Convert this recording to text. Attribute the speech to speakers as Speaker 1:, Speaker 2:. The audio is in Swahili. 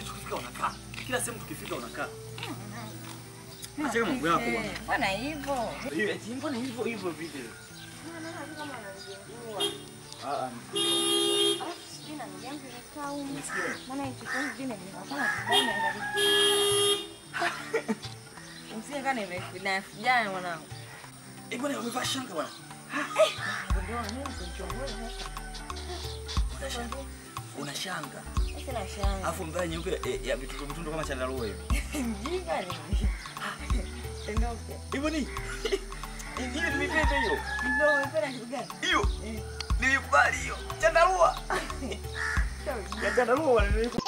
Speaker 1: lakini tukifika unakaa. Kila sehemu tukifika unakaa. Acha mambo yako bwana.
Speaker 2: Bwana hivyo.
Speaker 1: Hiyo eti mbona hivyo hivyo vile?
Speaker 2: Kama ananijengua.
Speaker 1: Ah ah.
Speaker 2: Alafu sijui na ndugu yangu imekaa humu.
Speaker 1: Umesikia?
Speaker 2: Maana hicho kitu vingine vinakuwa kibaya angalia. Msie kana imefina jana mwanangu.
Speaker 1: Eh bwana umevaa shanga bwana.
Speaker 2: Ndio mimi kumchongoa
Speaker 1: Una shanga. Una shanga.
Speaker 2: sasa na shanga.
Speaker 1: Alafu mvaa nyeupe eh, ya vituko vitundo kama chandarua hivi.
Speaker 2: Mjinga ni. Tendoke.
Speaker 1: Hivyo ni. Hiyo nimependa hiyo.
Speaker 2: Ndio umependa kitu gani?
Speaker 1: Hiyo. Nilikubali hiyo. Chandarua. Ya chandarua bwana nilikubali.